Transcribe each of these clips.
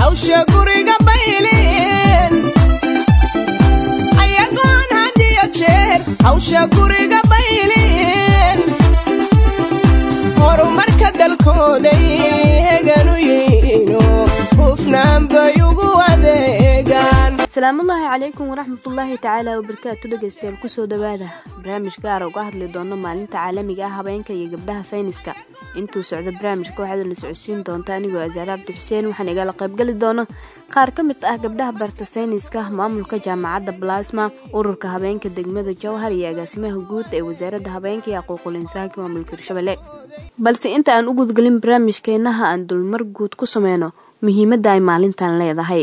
hawsha guriga bayliin ayagoon hadiyo jeer hawsha guriga bayliin horumarka dalkooday heganu yihiino hufnaan bay ugu adeegaan asalaamullaahi calaykum waraxmatullaahi tacaala wabarakaatu dhegeystayaal kusoo dhowaada barnaamij gaara uga hadli doono maalinta caalamiga ah habeenka iyo gabdhaha sayniska intuu socdo barnaamijka waxaad la socodsiin doonta anigoo asaare cabdi xuseen waxaan igala qaybgeli doono qaar ka mid ah gabdhaha barta sayniska maamulka jaamacadda balasma ururka habeenka degmada jowhar iyo agaasimaha guud ee wasaaradda habeenka iyo aquuqul insaanka maamulka hirshabelle balse inta aan u gudgelin barnaamijkeenaha aan dulmar guud ku sameyno muhiimadda ay maalintan leedahay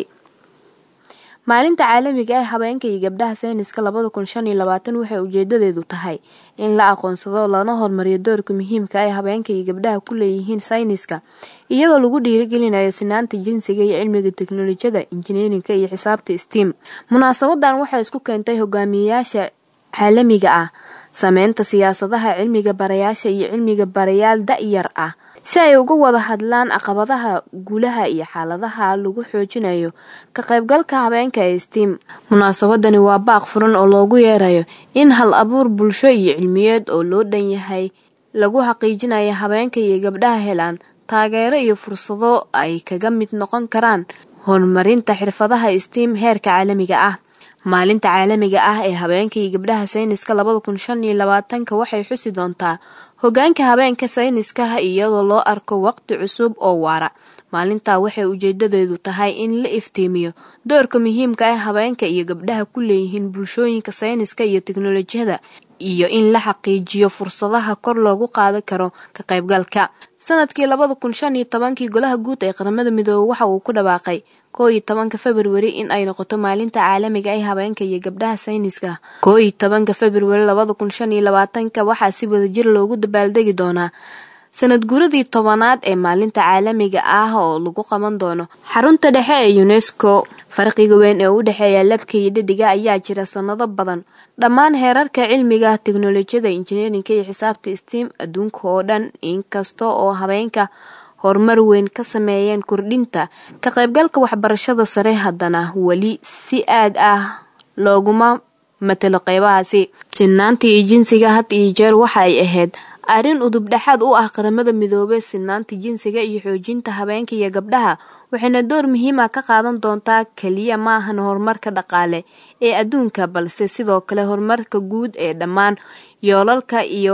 maalinta caalamiga ah habeenka iyo gabdhaha sayniska labada kun shan iyo labaatan waxay ujeedadeedu tahay in la aqoonsado lana horumariyo doorka muhiimka ay habeenka iyo gabdhaha ku leeyihiin sayniska iyadoo lagu dhiirigelinayo sinaanta jinsiga iyo cilmiga teknolojiyada injineerinka iyo xisaabta steam munaasabadan waxay isku keentay hogaamiyeyaasha caalamiga ah sameynta siyaasadaha cilmiga barayaasha iyo cilmiga barayaal da-yar ah si ay uga wada hadlaan caqabadaha guulaha iyo xaaladaha lagu xoojinayo ka qaybgalka habeenka ee steam munaasabadani waa baaq furan oo loogu yeerayo in hal abuur bulsho iyo cilmiyeed oo loo dhan yahay lagu xaqiijinayo habeenka iyo gabdhaha helaan taageero iyo fursado ay kaga mid noqon karaan horumarinta xirfadaha steam heerka caalamiga ah maalinta caalamiga ah ee habeenka iyo gabdhaha sayniska labada kun shan iyo labaatanka waxay xusi doontaa hogaanka habeenka sayniskaha iyadoo loo arko waqti cusub oo waara maalintaa waxay ujeedadeedu tahay in la iftiimiyo doorka muhiimka ah habeenka iyo gabdhaha ku leeyihiin bulshooyinka sayniska iyo teknolojiyada iyo in la xaqiijiyo fursadaha kor loogu qaadan karo ka qaybgalka sanadkii labada kun shan iyo tobankii golaha guud ee qaramada midoobey waxa uu ku dhawaaqay koo iyo tobanka februari in ay noqoto maalinta caalamiga ee habeenka iyo gabdhaha sayniska koo iyo tobanka februari labada kun shan iyo labaatanka waxaa si wadajir loogu dabaaldegi doonaa sanad guuradii tobanaad ee maalinta caalamiga ah oo lagu qaban doono xarunta dhexe ee unesco farqiga weyn ee u dhexeeya labka iyo dhadiga ayaa jira sanado badan dhammaan heerarka cilmiga teknolojiyada injineerinka iyo xisaabta steam adduunka oo dhan inkasta oo habeenka horumar weyn ka sameeyeen kordhinta ka qaybgalka waxbarashada sare haddana weli si aad ah looguma matalo qeybahaasi sinaanta iyo jinsiga had iyo jeer waxa ay ahayd arrin udub dhexaad u ah qaramada midoobey sinaanta jinsiga iyo xoojinta habeenka iyo gabdhaha waxayna door muhiima ka qaadan doontaa keliya maahan horumarka dhaqaale ee adduunka balse sidoo kale horumarka guud ee dhammaan yoolalka iyo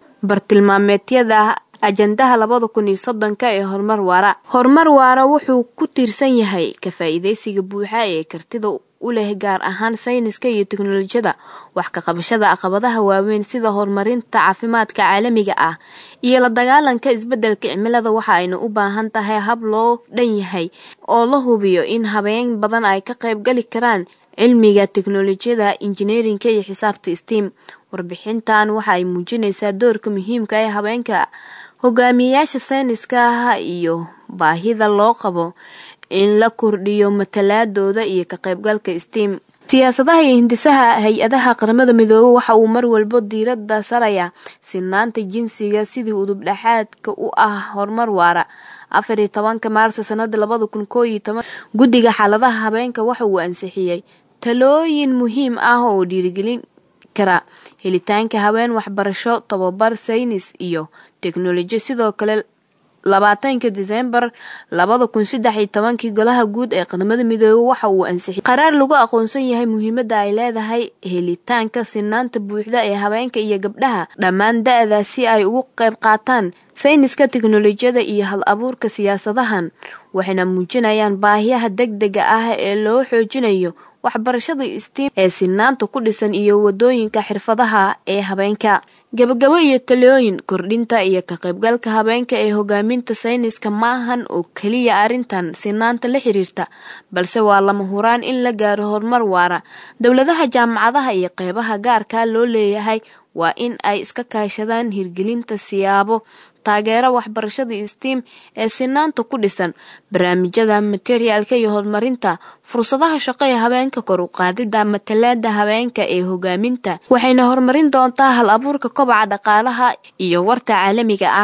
bartilmaameedyada ajandaha labada kun iyo soddonka ee horumar waara horumar waara wuxuu ku tiirsan yahay ka faa-iideysiga buuxa ee kartida u leh gaar ahaan sayniska iyo teknolojiyada wax ka qabashada caqabadaha waaweyn sida horumarinta caafimaadka caalamiga ah iyo la dagaalanka isbeddelka cimilada waxa ayna u baahan tahay hab loo dhan yahay oo la hubiyo in habeen badan ay ka qayb gali karaan cilmiga teknolojiyada injineerinka iyo xisaabta steam warbixintan waxa ay muujinaysaa doorka muhiimka ee habeenka hogaamiyeyaasha sayniska ah iyo baahida loo qabo in la kordhiyo matalaadooda iyo ka qaybgalka steam siyaasadaha iyo hindisaha hay-adaha qaramada midoobey waxa uu mar walbo diirada saraya sinaanta jinsiga sidii udub dhexaadka u ah horumar waara afar iyo tobanka maarso sanada labada kun koo iyo toban guddiga xaaladaha habeenka waxa uu ansixiyey talooyin muhiim ah oo dhiirigelin kara helitaanka haween waxbarasho tababar saynis iyo teknoloji sidoo kale labaatanka disembar labada kun saddex iyo tobankii golaha guud ee qaramada midoobey waxa uu ansixiyay qaraar lagu aqoonsan yahay muhiimadda ay leedahay helitaanka sinaanta buuxda ee habeenka iyo gabdhaha dhammaan da-da si ay ugu qayb qaataan sayniska teknolojiyada iyo hal abuurka siyaasadahan waxayna muujinayaan baahiyaha deg dega ah ee loo xoojinayo waxbarashada steam ee sinaanta ku dhisan iyo wadooyinka xirfadaha ee habeenka gabagabo iyo talooyin kordhinta iyo ka qaybgalka habeenka ee hogaaminta sayniska ma ahan oo keliya arrintan sinaanta la xiriirta balse waa lama huraan in la gaaro horumar waara dowladaha jaamacadaha iyo qeybaha gaarka loo leeyahay waa in ay iska kaashadaan hirgelinta siyaabo taageera waxbarashada steam ee sinaanta ku dhisan barnaamijyada materiaalka iyo horumarinta fursadaha shaqo ee habeenka kor u qaadida matalaada habeenka ee hogaaminta waxayna horumarin doontaa hal abuurka kobaca dhaqaalaha iyo warta caalamiga ah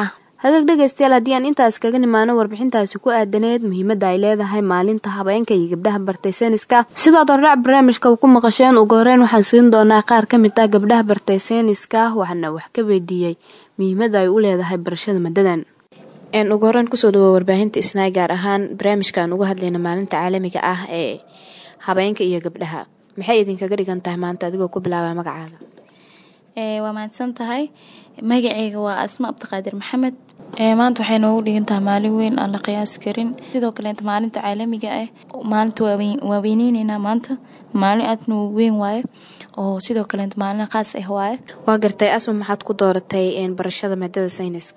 hagaag dhegaystayaal haddii aan intaas kaga nimaano warbixintaasi ku aadaneed muhiimadda ay leedahay maalinta habeenka iyo gabdhaha bartay sayniska sidaad hordhac barnaamijka ku maqasheen ugu horeyn waxaan siin doonaa qaar ka mid ah gabdhaha bartay sayniska waxaana wax ka weydiiyey muhiimadda ay u leedahay barashada madadan ugu horeyn kusoo dhawo warbaahinta isnaay gaar ahaan barnaamijkaan uga hadlayna maalinta caalamiga ah ee habeenka iyo gabdhaha maxay idinkaga dhigan tahay maanta adigoo ku bilaaba magacaaga waa mahadsan tahay magaceyga waa asma abdiqaadir maxamed maanta waxay noogu dhigan tahay maalin weyn aan la qiyaasi karin sidoo kaleeta maalinta caalamiga ah maalinta waa weyneyneynaa maanta maalin aadna weyn waaye oo sidoo kaleeta maalin qaas ah waaye waa gartay asma maxaad ku dooratay barashada maadada sayniska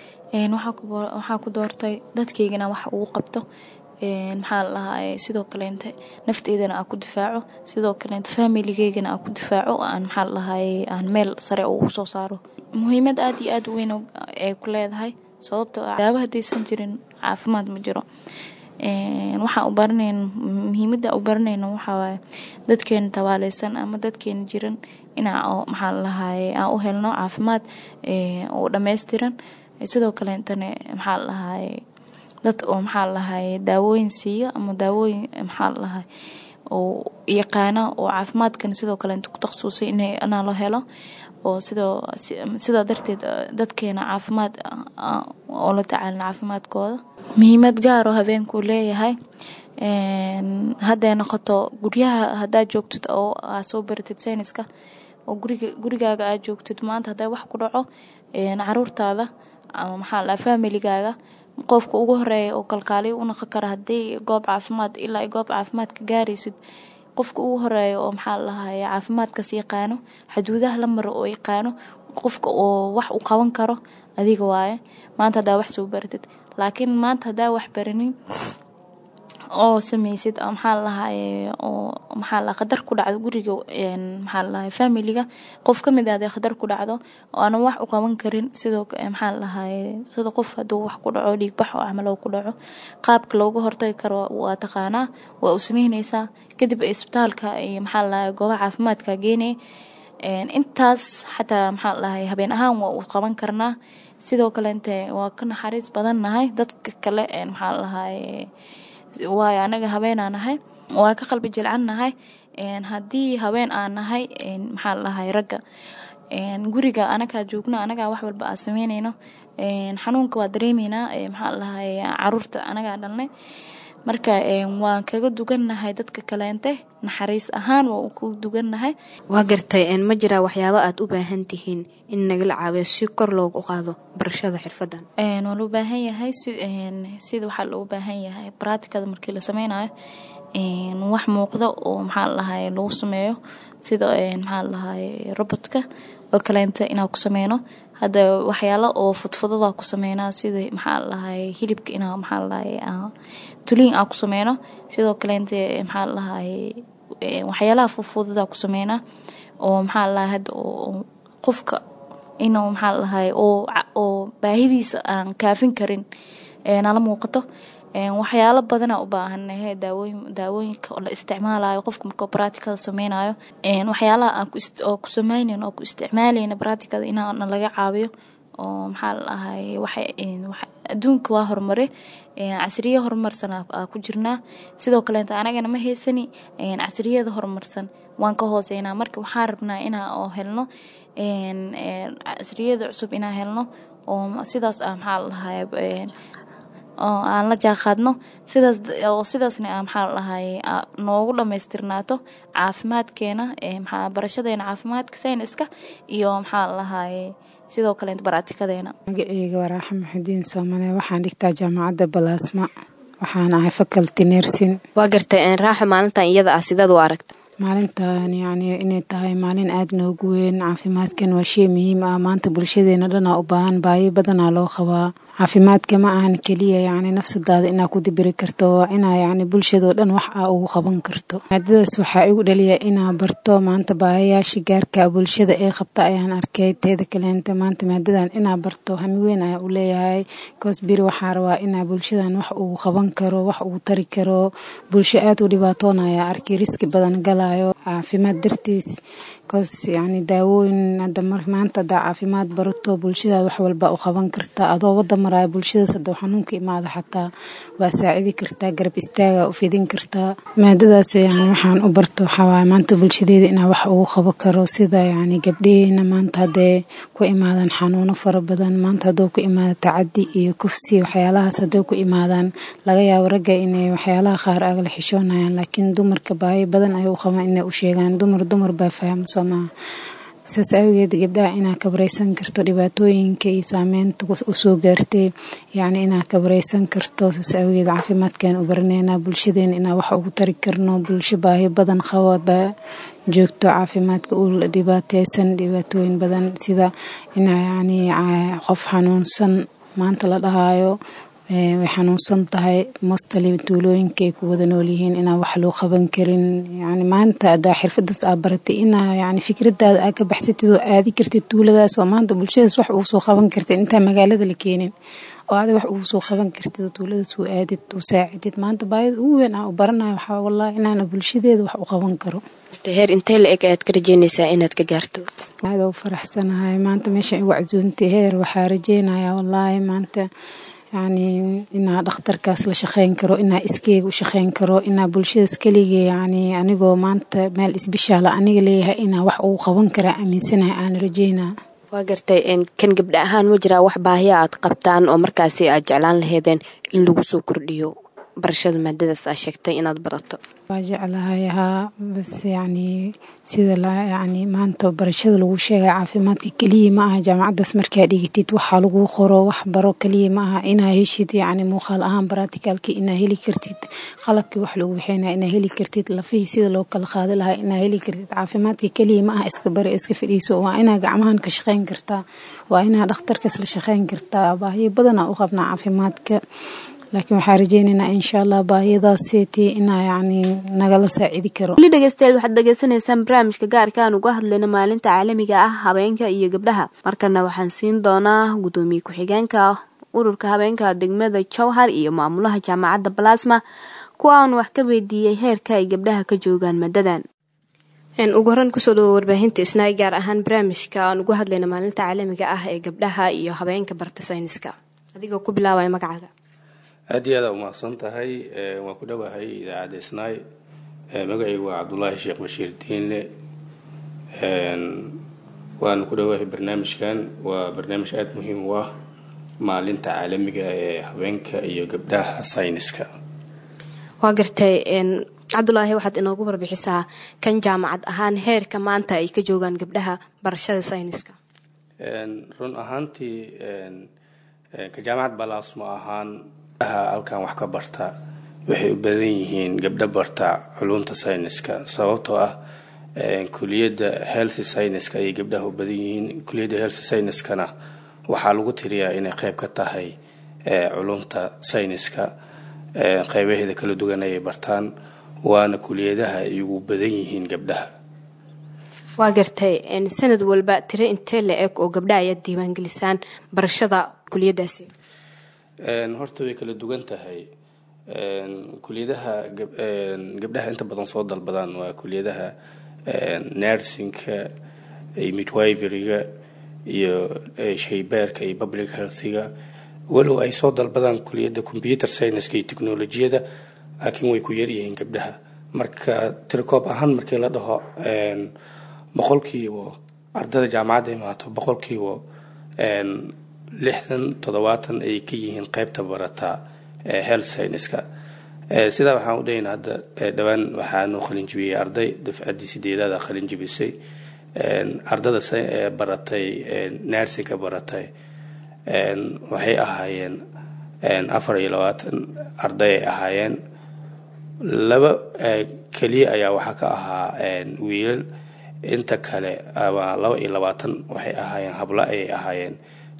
waxaa ku doortay dadkeygana wax ugu qabto maxaa la dhahaa sidoo kaleente nafteydana aan ku difaaco sidoo kaleente faamiligeygana aan ku difaaco aan maxaa la dhahay aan meel sare ugu soo saaro muhiimad aad iyo aad u weyn ay ku leedahay sababtoo ah daaba haddaysan jirin caafimaad ma jiro waxaan u baranayna muhiimadda u baranayna waxaa waaye dadkeena tabaaleysan ama dadkeena jiran inaa maxaa la dhahaye aan u helno caafimaad oo dhammaystiran sidoo kaleentana maxaa la dhahaye dad oo maxaa lahay daawooyin siiyo ama daawooyin maxaa lahay oo yaqaana oo caafimaadkan sidoo kaleenta ku takhasusay inaa la helo oo sidoo sidaa darteed dadkeena caafimaad oo la tacaalin caafimaadkooda muhiimad gaar oo habeenkuu leeyahay hadday noqoto guryaha haddaad joogtid oo aa soo baratid sayniska oo guriga gurigaaga aad joogtid maanta hadday wax ku dhaco caruurtaada ama maxaa la familigaaga qofka ugu horeeya oo kalkaaliyo u noqon kara haddii goob caafimaad ilaa ay goob caafimaad ka gaaraysid qofka ugu horeeya oo maxaa lahaye caafimaadkaas yaqaano xaduudaha la maro oo yaqaano qofka oo wax u qaban karo adiga waaye maanta haddaa wax soo baratid laakiin maanta haddaa wax baranin oo sameysid maxaa lahaye oo maxaa la qadar ku dhacdo guriga maxaa lahaye familiga qof ka mid ah hadee qadar ku dhacdo oo aanan wax u qaban karin sidoo maxaa lahaye sida qof hadduu wax ku dhaco dhiigbax oo camal oo ku dhaco qaabka looga hortagi karo waa taqaanaa waa u sameyneysaa kadib isbitaalka iyo maxaa lahaye goobaha caafimaadka geenay intaas xataa maxaa lahaye habeen ahaan waa u qaban karnaa sidoo kaleente waa ka naxariis badan nahay dadka kale maxaa lahaye waayo anaga habeenaa nahay waa ka qalbi jilcan nahay haddii habeen aan nahay maxaa lahay ragga guriga anagaa joogno anagaa wax walba aa sameyneyno xanuunka waa dareemeynaa maxaa lahay caruurta anagaa dhalnay marka waan kaga dugannahay dadka kaleente naxariis ahaan waa ku dugannahay waa gartay ma jiraa waxyaabo aad u baahan tihiin in nagala caawiyo si kor loogu qaado barashada xirfadan waa loo baahan yahay sida waxaa loo baahan yahay baraatikada markii la sameynayo wax muuqda oo maxaa lahay lagu sameeyo sida maxaa lahay robotka oo kaleenta inaa ku sameyno hadda waxyaalo oo fudfudada ku sameynaa sida maxaa lahay hilibka inaa maxaa lahay tuliin aa ku sameyno sidoo kaleente maxaa lahay waxyaalaha fudfudada ku sameynaa oo maxaa lahay hadda qofka inuu maxaa lahay oo baahidiisa aan kaafin karin nala muuqato waxyaalo badana u baahanahe daawooyinka la isticmaalayo qofka markuu baraatikada sameynayo waxyaalaha oo ku sameynen oo ku isticmaaleyna baraatikada inaana laga caawiyo oo maxaa laahay adduunka waa horumare casriye horumarsan aa ku jirnaa sidoo kaleeta anagana ma heysani casriyada horumarsan waan ka hooseynaa marka waxaan rabnaa inaa oo helno casriyada cusub inaa helno oo sidaas ah maxaa lahay oo aan la jaaqaadno sidaas oo sidaasna maxaa lahay noogu dhammaystirnaato caafimaadkeena maxaa barashadeena caafimaadka sayniska iyo maxaa lahay sidoo kaleet baraatikadeena magaceyga waa raaxa maxudiin soomane waxaan dhigtaa jaamacadda balaasma waxaan ahay faculty nersin waa gartay raaxo maalintan iyada ah sidaad u aragta maalintan yacni inay tahay maalin aad noogu weyn caafimaadkan waa shay muhiim ah maanta bulshadeena dhanaa u baahan baahi badanaa loo qabaa caafimaadka ma ahan keliya yacni nafsadaada inaa ku dibiri karto waa inaa yacni bulshadoo dhan wax aa ugu qaban karto maadadaas waxaa igu dhaliya inaa barto maanta baahayaasha gaarka bulshada ee qabta ayaan arkay teeda kaleenta maanta maadadan inaa barto hami weyn ayaa u leeyahay koos biri waxaa rabaa inaa bulshadan wax ugu qaban karo wax ugu tari karo bulsho aad u dhibaatoonaya arkay riski badan galayo caafimaad dartiis koos yacni daawooyin hadda maanta hadaa caafimaad barato bulshadaad wax walba u qaban kartaa adoo wada maraya bulshadaas hadda xanuunka imaada xataa waa saacidi kartaa garab istaaga u fidin kartaa maadadaas yani waxaan u barto waxaawaay maanta bulshadeeda inaa wax ugu qabo karo sida yacni gabdhaheena maanta haddee ku imaadan xanuuno fara badan maanta hadduu ku imaada tacadi iyo kufsi waxyaalahaas hadday ku imaadaan laga yaabo ragga inay waxyaalaha qaar agala xishoonayaan laakiin dumarka baahi badan ay u qabaan inay u sheegaan dumar dumar baa fahamsan somaa saas awgeed gabdhaha inaa kabaraysan karto dhibaatooyinka iyo saameynta usoo gaartay yacni inaa kabaraysan karto saas awgeed caafimaadkan u baraneynaa bulshadeena inaa wax ugu tari karno bulsho baahi badan qaba baa joogto caafimaadka u dhibaateysan dhibaatooyin badan sida inaa yacni qof xanuunsan maanta la dhahaayo way xanuunsan tahay mostali tuulooyinka ay ku wada nool yihiin inaan wax loo qaban karin yani maanta adaa xirfadaas aa baratay inaa yani fikradaada aa ka baxsatid oo aadi kartid tuuladaas oo maanta bulshadaas wax ugu soo qaban kartid intaa magaalada la keenin oo ada wax ugu soo qaban kartid oo tuuladaas u aadid u saacidid maanta baayida ugu weyn aa u baranayo waxaa wallahi inaana bulshadeeda wax u qaban karo heer intee la eg ayaad ka rajeynaysaa inaad ka gaarto aada u faraxsanahay maanta meesha igu casuuntay heer waxaa rajeynayaa wallaahi maanta yacni inaa dhakhtarkaas la shaqeyn karo inaa iskeyga u shaqeyn karo inaa bulshadaas keliga yacni anigoo maanta meel isbishaala aniga leeyahay inaa wax ugu qaban karaa aaminsanahay aan rajeynaa waa gartay kan gabdha ahaan ma jiraa wax baahiya aad qabtaan oo markaasi aad jeclaan laheedeen in lagu soo kordhiyo barashada maadadaas aa sheegtay inaad barato waa jeclahay haa bas yacni sida la yacni maanta barashada lagu sheegaya caafimaadka keliya ma aha jaamacaddaas markaa dhigitid waxaa lagu qoro wax baro keliya ma aha inaa heshid yacni muuqaal ahaan baraticalki inaa heli kartid qalabkii wax lagu waxeynaya inaa heli kartid lafihii sida loo kala qaadi lahaa inaa heli kartid caafimaadka keliya ma aha iska bari iska fadhiiso waa inaa gacmahan ka shaqeyn kartaa waa inaa dhakhtarkaas la shaqeyn kartaa baahiyo badanaa u qabnaa caafimaadka laakiin waxaa rajeynaynaa insha allah baahiyadaaseti inaa yacni nagala saacidi karo weli dhegeystayaal waxaad dhegeysanaysaan barnaamijka gaarka aan uga hadlayno maalinta caalamiga ah habeenka iyo gabdhaha markana waxaan siin doonaa guddoomiye ku-xigeenka ururka habeenka degmada jowhar iyo maamulaha jaamacadda balasma kuwa aan wax ka weydiiyey heerka ay gabdhaha ka joogaan madadan ugu horan kusoo dhawo warbaahinta isnaay gaar ahaan barnaamijka aan uga hadlayno maalinta caalamiga ah ee gabdhaha iyo habeenka barta sayniska adigoo ku bilaabaya magacaaga aad iyo aada umaqsan tahay waan ku dhowahay idaacadda isnaay magacaygu waa cabdulaahi sheekh bashiir diinle waan ku dhowahay barnaamijkan waa barnaamij aada muhiim u ah maalinta caalamiga ee habeenka iyo gabdhaha sayniska waa gartay cabdulaahi waxaad inoogu warbixisaa kan jaamacad ahaan heerka maanta ay ka joogaan gabdhaha barashada sayniska run ahaantii ka jaamacad balaasmo ahaan halkan wax ka barta waxay u badan yihiin gabdho barta culunta sayniska sababtoo ah kuliyadda health syniska ayay gabdhaha u badan yihiin kuliyadda health syniskana waxaa lagu tiriyaa inay qeyb ka tahay culunta sayniska qeybaheeda kala duwan ayay bartaan waana kuliyadaha ay ugu badan yihiin gabdhaha waa gartay sanad walba tiro intee la eg oo gabdhaha ayaad diiwaangelisaan barashada kuliyadaasi horta way kala duwan tahay kuliyadaha gabdhaha inta badan soo dalbadaan waa kuliyadaha nursingka iyo midwiveryga iyo shaybaarka iyo public healthiga walow ay soo dalbadaan kuliyadda computer scienceska iyo technolojiyada laakiin way ku yaryihiin gabdhaha marka tirikoob ahaan markii la dhaho boqolkiiba ardada jaamacadda imaato boqolkiiba lixdan toddobaatan ayay ka yihiin qeybta barata health syniska sidaa waxaan u dhahaynaa hadda dhowaan waxaa noo qalinjibiyey arday dafcaddii sideedaada qalinjibisay ardada baratay narsinka baratay waxay ahaayeen afar iyo labaatan arday ay ahaayeen laba keliya ayaa waxaa ka ahaa wiilal inta kale ama laba iyo labaatan waxay ahaayeen hablo ayay ahaayeen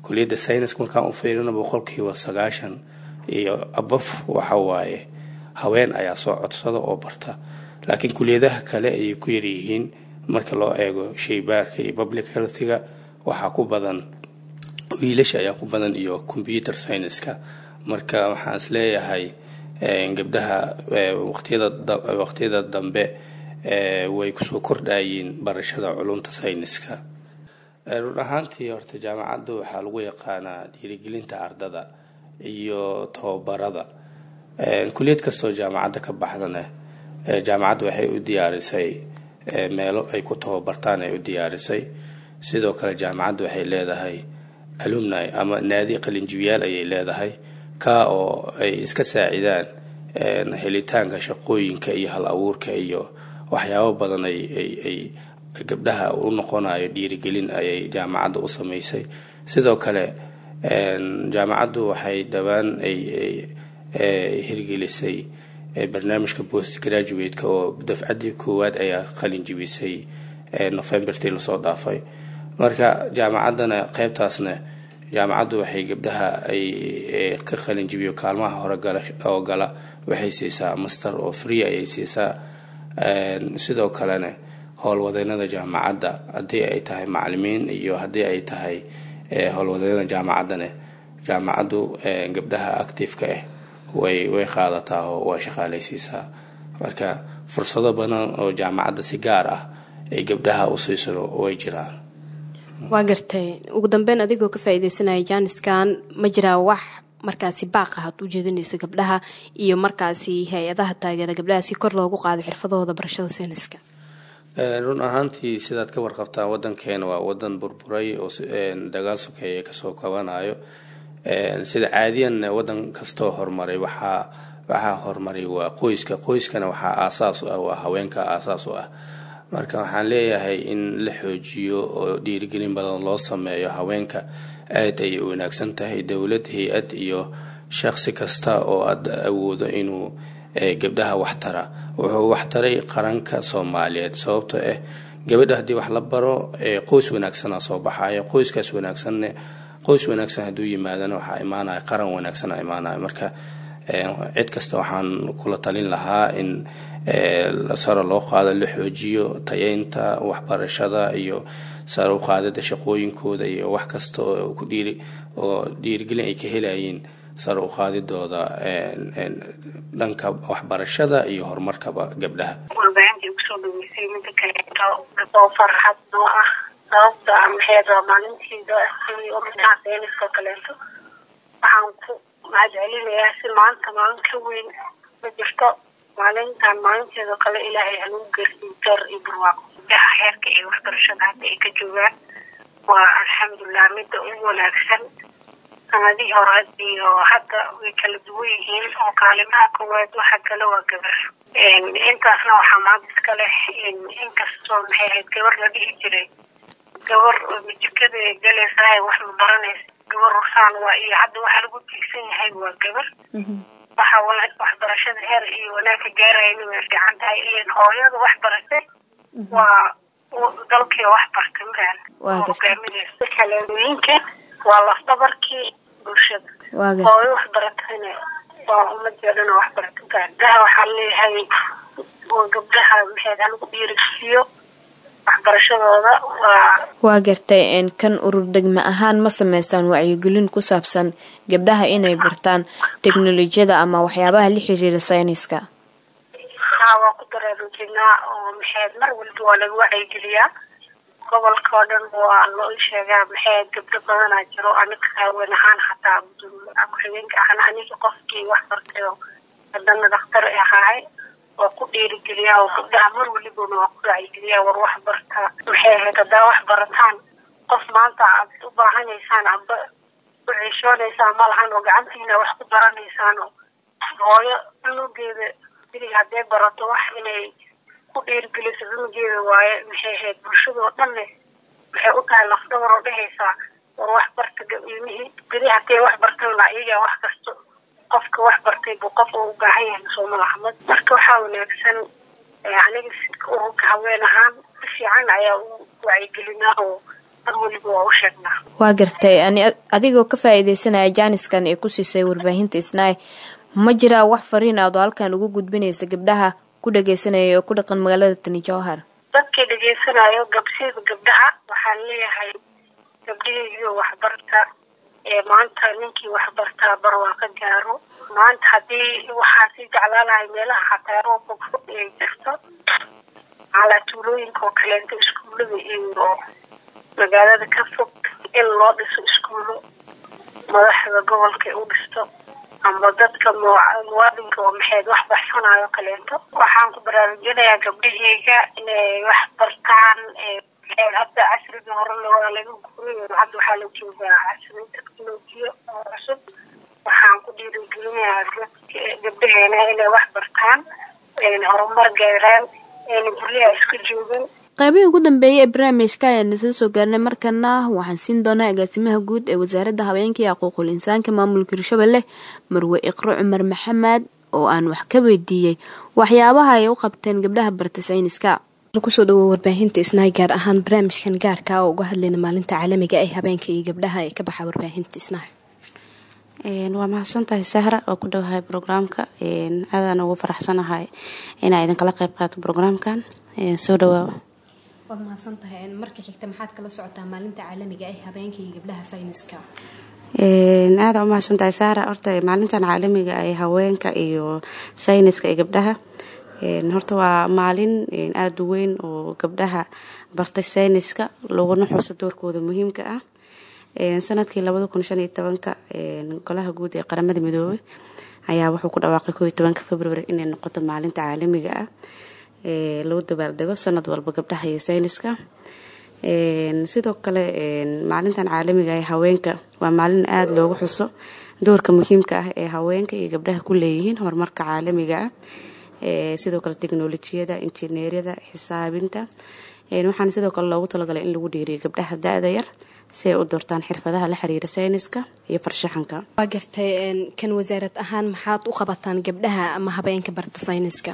kuliyadda sayniska markaan u fiirino boqolkiiba sagaashan iyo abaf waxa waaye haween ayaa soo codsada oo barta laakiin kuliyadaha kale ayay ku yaryihiin marka loo eego shaybaarka iyo public healthiga waxaa ku badan wiilasha ayaa ku badan iyo computer scienceska marka waxaan is leeyahay gabdhaha waqtiyada dambe way kusoo kordhayiin barashada culumta sayniska run ahaantii horta jaamacadda waxaa lagu yaqaanaa dhiirigelinta ardada iyo tababarada kuliyad kastoo jaamacadda ka baxdana jaamacadda waxay u diyaarisay meelo ay ku tababartaan ay u diyaarisay sidoo kale jaamacadda waxay leedahay alumni ama naadi qalinjibiyaal ayay leedahay ka oo ay iska saacidaan helitaanka shaqooyinka iyo hal abuurka iyo waxyaabo badan ay gabdhaha u noqonayo dhiirigelin ayay jaamacadda u samaysay sidoo kale jaamacaddu waxay dhowaan ay hirgelisay barnaamijka post graduate-ka oo dafcaddii koowaad ayaa qalin jibisay novembertii lasoo dhaafay marka jaamacaddana qeybtaasna jaamacaddu waxay gabdhaha ay ka qalin jibiyo kaalmaha hore gala oo gala waxay siisaa master oo free ayay siisaa sidoo kalena howlwadeynada jaamacadda haddii ay tahay macalimiin iyo haddii ay tahay howlwadeynada jaamacaddana jaamacaddu gabdhaha active-ka ah way way qaadataa oo waa shaqaaleysiisaa marka fursado badan oo jaamacadda si gaar ah ay gabdhaha u siisano way jiraan waa gartay ugu dambeyn adigoo ka faa-ideysanaya jaaniskan ma jiraa wax markaasi baaq ah aad u jeedinayso gabdhaha iyo markaasi hay-adaha taageera gabdhaha si kor loogu qaado xirfadahooda barashada sayniska run ahaantii sidaad ka warqabtaan wadankeena waa wadan burburay oo dagaal sokeeye kasoo kabanayo sida caadiyan wadan kastoo horumaray waxaa waxaa horumaray waa qoyska qoyskana waxaa aasaas u ah waa haweenka aasaas u ah marka waxaan leeyahay in la xoojiyo oo dhiirigelin badan loo sameeyo haweenka aad ayay u wanaagsan tahay dowlad hay-ad iyo shaqsi kasta oo aad awoodo inuu gabdhaha waxtara wuxuu waxtaray qaranka soomaaliyeed sababtoo ah gabadha haddii wax la baro qoys wanaagsana soo baxayo qoyskaas wanaagsanne qoys wanaagsan hadduu yimaadana waxaa imaanaya qaran wanaagsana imaanaya marka cid kasta waxaan kula talin lahaa in sare loo qaado la xoojiyo tayeynta waxbarashada iyo sare u qaadada shaqooyinkooda iyo wax kasta oo ku dhiiri oo dhiirigelin ay ka helayiin sare u qaadidooda dhanka waxbarashada iyo horumarkaba gabdhaha warbaahintii kusoo dhaweysay mida kaleeto oo farxad noo ah sababta maxeed waa maalintiida oo midnaha sayniska kaleeto waxaan ku mahadcelinayaa si maanta maalin ka weyn ma jirto maalintan maalinteeda kale ilaahay hanugu gersiin door iyo barwaaqo gabdhaha heerka iyo waxbarashada hadda ay ka joogaan waa alxamdulilah midda ugu wanaagsan sanadihii hore iyo hadda way kala duwan yihiin oo kaalimaha koowaad waxa kale waa gabar intaasna waxaa maanta iska leh inkastoo maxay ahayd gabar la dhihi jiray gabar majikada galaysahay wax ma baranaysa gabar rusaan waa iyo hadda waxa lagu tiigsan yahay waa gabar waxa waxbarashada heer iyo wanaagka gaarayana way fiican tahay ilan hooyada wax baratay waa dalkii wax bartay maran hogaaminaysa kaleedooyinka waa lafdabarkii bulshada hooyo wax baratayna waa ummadii o dhan oo wax barata gabdhaha waxaa leeyahay waa gabdhaha maxayd halagu dhiirigsiiyo waxbarashadooda waa waa gartay kan urur degme ahaan ma sameysaan wacyigelin ku saabsan gabdhaha inay bartaan teknolojiyada ama waxyaabaha la xiriira sayniska haa waa ku daraaruujinaa oo maxayd mar walba waa laga wacyigeliyaa gobolka oo dhan waa loo sheegaa maxayd gabdho badanaa jiro aniga haween ahaan xataa ku-xigeenka ahna aniga qofkii wax bartay oo hadana dhakhtar ahaay waa ku dhiirigeliyaa oo gabdhaha mar walibana waa ku wacyigeliyaa war wax bartaa maxay ahayd haddaa wax barataan qof maanta aad u baahanaysaan amba u ciishoonaysaan ma lahan oo gacantiina wax ku baranaysaan oo hooyo cunugeeda silig hadday barato wax inay ku dhiirigeliso cunugeeda waaye maxay ahayd bulshadoo dhanne waxay u tahay lafdhabar oo dhehaysaa war wax barta ilmihii beri hadday wax bartayna iyagaa wax kasto qofka wax bartay buu qof u baahan yahay sooma laxmad marka waxaa wanaagsan aniga ururka haween ahaan si fiican ayaa u wacyigelinaa oo mar weliba waa u sheegnaa waa gartay ani adigoo ka faa-iideysanaya jaaniskan ee ku siisay warbaahinta isnaay ma jiraa wax fariin aad oo halkan ugu gudbinaysa gabdhaha ku dhageysanaya oo ku dhaqan magaalada tani jowhar dadkii dhegeysanayo gabsida gabdhaha waxaan leeyahay gabdhihii waxbarta ee maanta ninkii waxbartaa barwaaqo gaaro maanta haddii waxaa sii jeclaalahay meelaha xataa roobka fog ay jirto calaa tuulooyinka oo kaleento iskuullada iyo magaalada ka fog in loo dhiso iskuullo madaxda gobolka u dhisto ama dadka muwaadinka oo maxayd wax baxsanayo kaleento waxaan ku baraarujinayaa gabdhaheyga inay wax bartaan hadda casriga hore waa laga guray hadda waxaa la joogaa casri technolojiya oo cusub waxaan ku dhiirigelinayaa gabdhaheena inay wax bartaan ayna horumar gaaraan ayna guryaha isku joogin qaybihii ugu dambeeyay ee barnaamijka ayaan isla soo gaarnay markana waxaan siin doonaa agaasimaha guud ee wasaaradda habeenka iyo xuquuqul insaanka maamulka hirshabelle marwe iqro cumar maxamed oo aan wax ka weydiiyey waxyaabaha ay u qabteen gabdhaha barta sayniska kusoo dhawow warbaahinta isnaay gaar ahaan barnaamijkan gaarka oo uga hadlayna maalinta caalamiga ee habeenka iyo gabdhaha ee ka baxa warbaahinta isnaay waa mahadsantahay sahra oo ku dhowahay brograamka aadaan ugu faraxsanahay inaa idinkala qayb qaato brograamkan soo dhawaawa waad mahadsantahay marka xigta maxaad kala socotaa maalinta caalamiga ee habeenka iyo gabdhaha sayniska aada u mahadsantahay sahra horta maalintan caalamiga ee haweenka iyo sayniska ee gabdhaha horta waa maalin aada u weyn oo gabdhaha bartay sayniska laguna xuso doorkooda muhiimka ah sanadkii labada kun shan iyo tobanka golaha guud ee qaramada midoobay ayaa wuxuu ku dhawaaqay koo iyo tobanka february inay noqoto maalinta caalamiga ah lagu dabaaldego sanad walba gabdhaha iyo sayniska sidoo kale maalintan caalamiga ee haweenka waa maalin aada loogu xuso doorka muhiimka ah ee haweenka iyo gabdhaha ku leeyihiin horumarka caalamiga ah sidoo kale teknolojiyada injineeriyada xisaabinta waxaana sidoo kale loogu talagalay in lagu dhiiriyo gabdhaha da-da yar si ay u doortaan xirfadaha la xiriira sayniska iyo farshaxanka waa gartay kan wasaarad ahaan maxaad u qabataan gabdhaha ama habeenka barta sayniska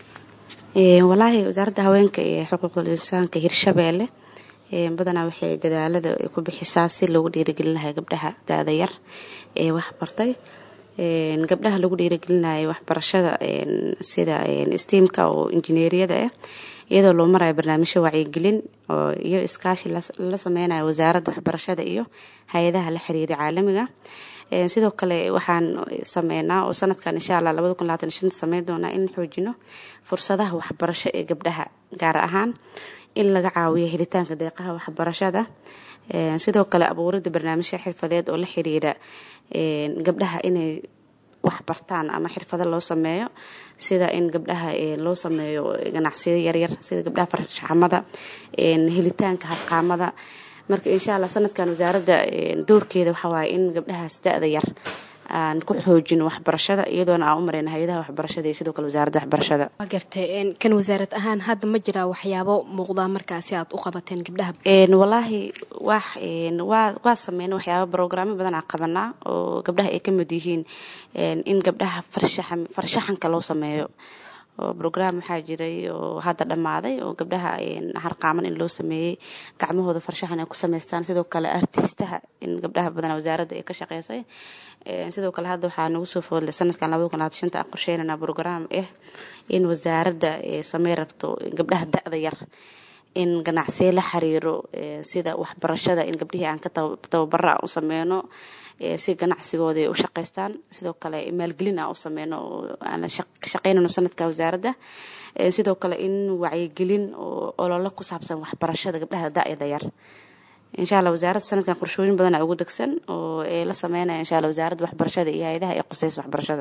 walaahi wasaaradda haweenka iyo xuquuqul insaanka hirshabeelle badanaa waxay dadaalada ku bixisaa si loogu dhiirigelin lahay gabdhaha da-da yar ee waxbartay gabdhaha lagu dhiirigelinayo waxbarashada sida steamka oo injineeriyada ah iyadoo loo marayo barnaamijyo wacyigelin oo iyo iskaashi la sameynayo wasaaradda waxbarashada iyo hay-adaha la xiriira caalamiga sidoo kale waxaan sameynaa oo sanadkan insha allah labada kun labaatan shan sameyn doonaa in xoojino fursadaha waxbarasho ee gabdhaha gaar ahaan in laga caawiyo helitaanka deeqaha waxbarashada sidoo kale abuurida barnaamijya xirfadeed oo la xiriira gabdhaha inay wax bartaan ama xirfado loo sameeyo sida in gabdhaha loo sameeyo ganacsiyo yaryar sida gabdhaha farshaxamada helitaanka harqaamada marka insha allah sanadkan wasaaradda doorkeeda waxaa waaye in gabdhahaas da-da yar aan ku xoojino waxbarashada iyadoona aan u mareyna hay-adaha waxbarashada iyo sidoo kale wasaaradda waxbarashada waa gartay kan wasaarad ahaan hadda ma jiraa waxyaabo muuqdaa markaasi aad u qabateen gabdhaha walaahi wax waa waa sameyna waxyaaba brograamo badan aan qabanaa oo gabdhaha ay ka mid yihiin in gabdhaha farshaxan farshaxanka loo sameeyo oo brograam waxaa jiray oo hadda dhammaaday oo gabdhaha harqaaman in loo sameeyey gacmahooda farshaxan ay ku sameystaan sidoo kale artiistaha in gabdhaha badan wasaaradda ay ka shaqeysay sidoo kale hadda waxaa nagu soo foodlay sanadkan labada kun labaatan shanta aan qorsheynana brograam ah in wasaaradda samey rabto gabdhaha da-da yar in ganacsiyo la xiriiro sida waxbarashada in gabdhihii aan ka tababara aan u sameyno si ganacsigooda ay u shaqaystaan sidoo kale maalgelin aan u sameyno oo aan ka shaqeynayno sanadka wasaaradda sidoo kale in wacyigelin oo ololo ku saabsan waxbarashada gabdhaha da-yada yar insha allah wasaaradda sanadkan qorshooyin badan aa ugu degsan oo ay la sameynaya insha allah wasaaradda waxbarashada iyo hay-adaha ee quseysa waxbarashada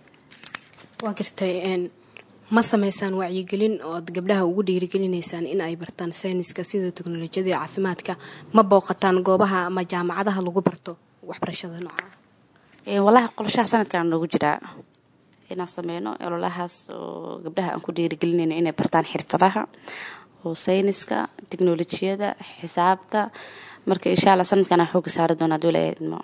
waa gartay ma sameysaan wacyigelin ood gabdhaha ugu dhiirigelinaysaan in ay bartaan sayniska sida teknolojiyada iyo caafimaadka ma booqataan goobaha ama jaamacadaha lagu barto waxbarashada nooca walahi qolashaha sanadkan noogu jiraa inaan sameyno ololahaas oo gabdhaha aan ku dhiirigelinayno inay bartaan xirfadaha oo sayniska teknolojiyada xisaabta marka insha allah sanadkan aan xooga saari doona haduu ilaahay idmo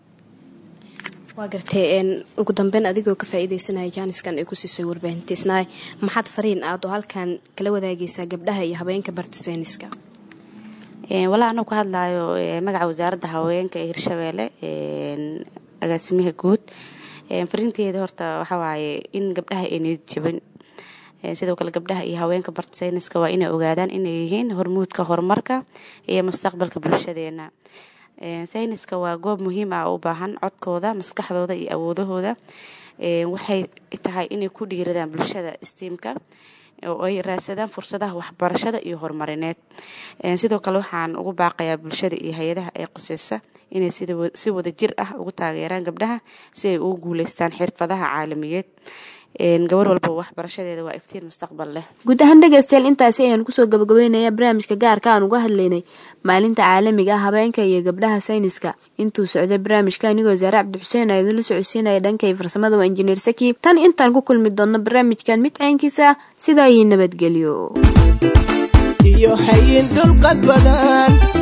waa gartay ugu dambeyn adigoo ka faa-iideysanaya jaaniskan ay ku siisay warbaahinta isnaay maxaad fariin aad oo halkan kala wadaagaysaa gabdhaha iyo habeenka barta sayniska walaa anuu ka hadlayo magaca wasaaradda haweenka ee hirshabeelle agaasimaha guud farinteeda horta waxaa waaye in gabdhaha ay niyad jabin sidoo kale gabdhaha iyo haweenka barta sayniska waa inay ogaadaan inay yihiin hormuudka horumarka iyo mustaqbalka bulshadeena sayniska waa goob muhiim ah u baahan codkooda maskaxdooda iyo awoodahooda waxay tahay inay ku dhiiradaan bulshada stiimka oo ay raadsadaan fursadaha waxbarashada iyo horumarineed sidoo kale waxaan ugu baaqayaa bulshada iyo hay-adaha ee quseysa inay si wada jir ah ugu taageeraan gabdhaha si ay ugu guuleystaan xirfadaha caalamiyeed gabar walba waxbarashadeeda waa iftiin mustaqbal leh guud ahaan dhegaystayaal intaasi ayaan kusoo gabagabeynaya barnaamijka gaarka aan uga hadlaynay maalinta caalamiga ah habeenka iyo gabdhaha sayniska intuu socday barnaamijka anigoo wasaare cabdixuseen aa idinla socodsiinaya dhankay farsamada waa injineer saki tan intaan ku kulmi doonno barnaamijkan mid caynkiisa sidaa iyo nabadgelyo iyo hayin dulqad badan